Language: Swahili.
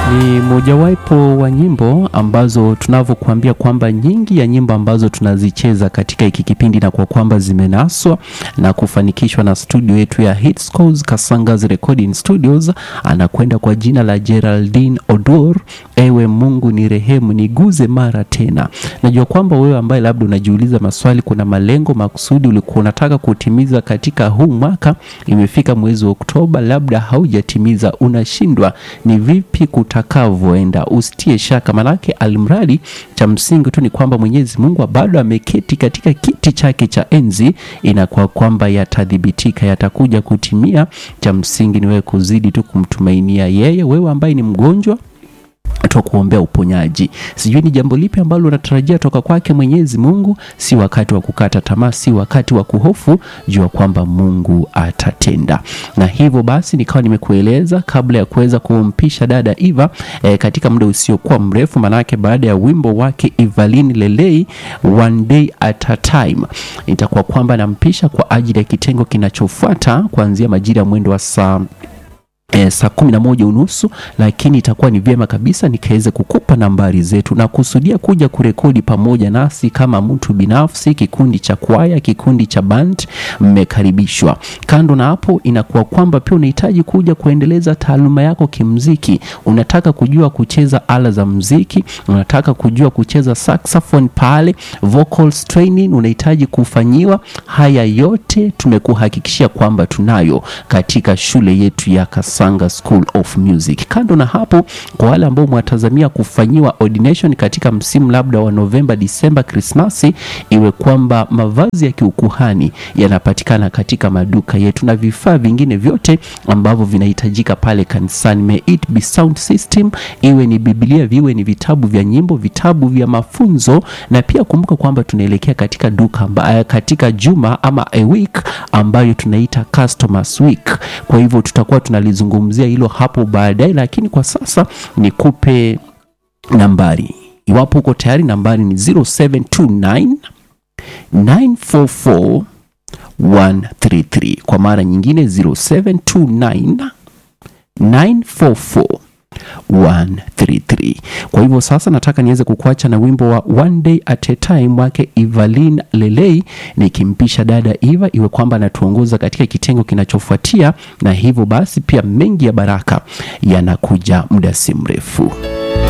Ni mojawapo wa nyimbo ambazo tunavyokuambia kwamba nyingi ya nyimbo ambazo tunazicheza katika hiki kipindi na kwa kwamba zimenaswa na kufanikishwa na studio yetu ya Hitscores Kasanga's Recording Studios, anakwenda kwa jina la Geraldine Odor. Ewe Mungu ni rehemu, niguze mara tena. Najua kwamba wewe ambaye labda unajiuliza maswali, kuna malengo makusudi ulikuwa unataka kutimiza katika huu mwaka, imefika mwezi wa Oktoba, labda haujatimiza, unashindwa ni vipi kutakavyoenda. Usitie shaka, manake almradi cha msingi tu ni kwamba Mwenyezi Mungu bado ameketi katika kiti chake cha enzi, inakuwa kwamba yatadhibitika, yatakuja kutimia. Cha msingi ni wewe kuzidi tu kumtumainia yeye. Wewe ambaye ni mgonjwa kuombea uponyaji. Sijui ni jambo lipi ambalo unatarajia toka kwake Mwenyezi Mungu. Si wakati wa kukata tamaa, si wakati wa kuhofu, jua kwamba Mungu atatenda. Na hivyo basi nikawa nimekueleza kabla ya kuweza kumpisha dada Eva e, katika muda usiokuwa mrefu, manake baada ya wimbo wake Evaline Lelei one day at a time, itakuwa kwamba nampisha kwa ajili ya kitengo kinachofuata kuanzia majira ya mwendo wa saa E, saa kumi na moja unusu, lakini itakuwa ni vyema kabisa nikaweze kukupa nambari zetu na kusudia kuja kurekodi pamoja nasi kama mtu binafsi, kikundi cha kwaya, kikundi cha band, mmekaribishwa. Kando na hapo, inakuwa kwamba pia unahitaji kuja kuendeleza taaluma yako kimziki, unataka kujua kucheza ala za mziki, unataka kujua kucheza saxophone pale, vocals training unahitaji kufanyiwa. Haya yote tumekuhakikishia kwamba tunayo katika shule yetu ya Kasanga School of Music. Kando na hapo, kwa wale ambao mwatazamia kufanyiwa ordination katika msimu labda wa Novemba, Disemba, Krismasi, iwe kwamba mavazi ya kiukuhani yanapatikana katika maduka yetu na vifaa vingine vyote ambavyo vinahitajika pale kanisani. May it be sound system, iwe ni Biblia, viwe ni vitabu vya nyimbo, vitabu vya mafunzo, na pia kumbuka kwamba tunaelekea katika duka amba, katika juma ama a week ambayo tunaita customers week. Kwa hivyo tutakuwa tunalizungumzia hilo hapo baadaye, lakini kwa sasa nikupe nambari iwapo uko tayari. Nambari ni 0729 944 133. Kwa mara nyingine 0729 944 133. Kwa hivyo sasa nataka niweze kukuacha na wimbo wa One Day at a Time wake Evaline Lelei, nikimpisha dada Eva iwe kwamba anatuongoza katika kitengo kinachofuatia, na hivyo basi pia mengi ya baraka yanakuja muda si mrefu.